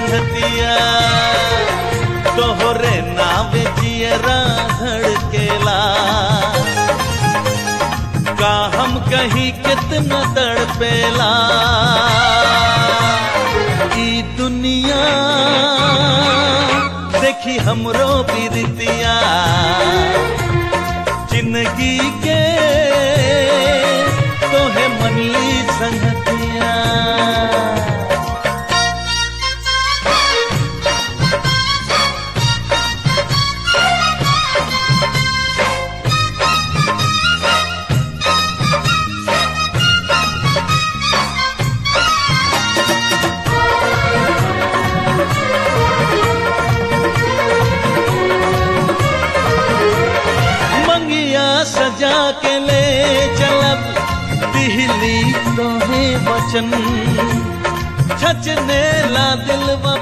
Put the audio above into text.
संगतिया तोहरे नावे जियरा धड़केला का हम कहीं कितना तड़पेला ई दुनिया देखी हमरो बिरतिया जिंदगी के तोहे मनली संगतिया मंगिया सजा के ले चलब दिहली तोहे वचन छचने ला दिल व